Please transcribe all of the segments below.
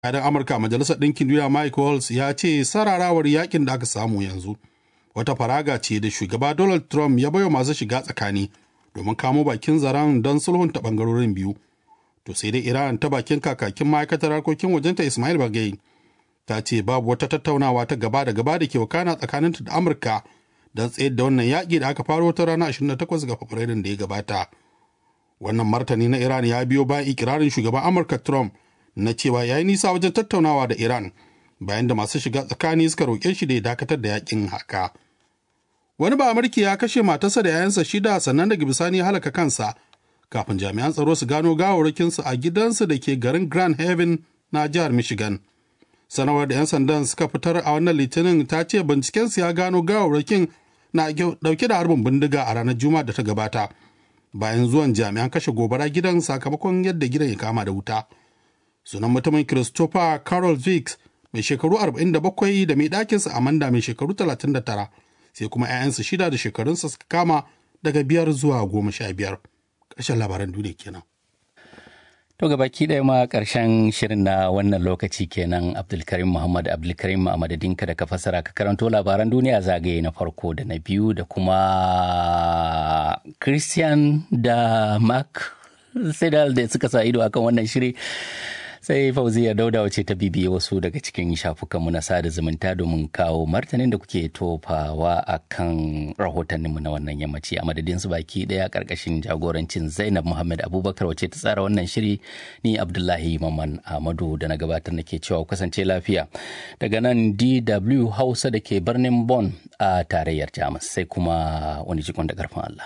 Kadan Amurka Majalisar Ɗinkin Duniya Mike Waltz ya ce sararawar yakin da aka samu yanzu wata faraga ce da shugaba Donald Trump ya baiwa masu shiga tsakani domin kamo bakin zaren don sulhunta bangarorin biyu. To sai dai Iran ta bakin kakakin ma'aikatar harkokin wajenta Ismail Bagai ta ce babu wata tattaunawa ta gaba da gaba da ke wakana tsakaninta da Amurka don tsayar da wannan yaƙi da aka faro ta ranar 28 ga Fabrairun da ya gabata. Wannan martani na Iran ya biyo bayan ikirarin shugaban Amurka Trump na cewa ya yi nisa wajen tattaunawa da Iran bayan da masu shiga tsakani suka roƙe shi da ya dakatar da yakin haka. Wani ba Amurki ya kashe matarsa da 'ya'yansa shida sannan daga bisani ya halaka kansa kafin jami'an tsaro su gano gawarwakinsu a gidansu da ke garin Grand Haven na jihar Michigan. Sanarwar da 'yan sandan suka fitar a wannan litinin ta ce bincikensu ya gano gawarwakin na dauke da harbin bindiga a ranar Juma'a da ta gabata. Bayan zuwan jami'an kashe gobara gidan sakamakon yadda gidan ya kama da wuta. Sunan mutumin Christopher Carol Vicks mai shekaru 47 da mai ɗakinsa Amanda mai shekaru 39 sai kuma 'ya'yansa shida da shekarunsa suka kama daga biyar zuwa goma sha biyar. Ƙarshen labaran duniya kenan. To baki ɗaya ma ƙarshen shirin na wannan lokaci kenan Abdulkarim Muhammad Abdulkarim a madadinka da ka fassara ka karanto labaran duniya zagaye na farko da na biyu da kuma Christian da Mark Sedal da suka sa ido akan wannan shiri. sai fauziya dauda wace ta bibiye wasu daga cikin shafukanmu na sada zumunta domin kawo martanin da kuke tofawa a kan rahotanninmu na wannan yammaci a madadin su baki daya karkashin jagorancin zainab muhammad abubakar wace ta tsara wannan shiri ni abdullahi maman ahmadu da na gabatar nake cewa kasance lafiya daga nan dw hausa da ke birnin Bon a tarayyar jamus sai kuma wani jikon da karfin allah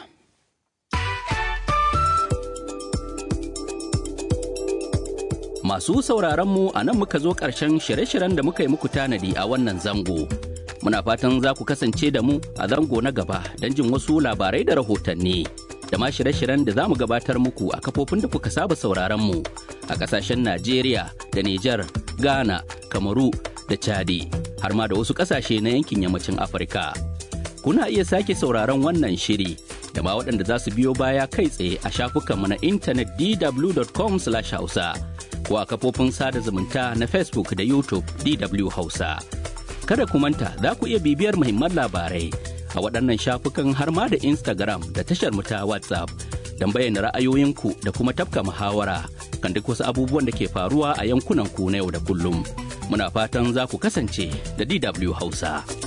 Masu sauraron mu a nan muka zo ƙarshen shirye-shiryen da muka yi muku tanadi a wannan zango. Muna fatan za ku kasance da mu a zango na gaba don jin wasu labarai da rahotanni. Da ma shirye-shiryen da za mu gabatar muku a kafofin da kuka saba sauraron mu a ƙasashen Najeriya da Nijar, Ghana, Kamaru da Chadi, har ma da wasu ƙasashe na yankin yammacin Afirka. Kuna iya sake sauraron wannan shiri da ma waɗanda za su biyo baya kai tsaye a shafukanmu na intanet dw.com/hausa. ko a kafofin sada zumunta na Facebook da YouTube DW Hausa. Kada ku manta za ku iya bibiyar muhimman labarai a waɗannan shafukan har ma da Instagram da tashar mu ta WhatsApp don bayyana ra'ayoyinku da kuma tafka muhawara kan duk wasu abubuwan da ke faruwa a yankunan ku na yau da kullum. Muna fatan za ku kasance da DW Hausa.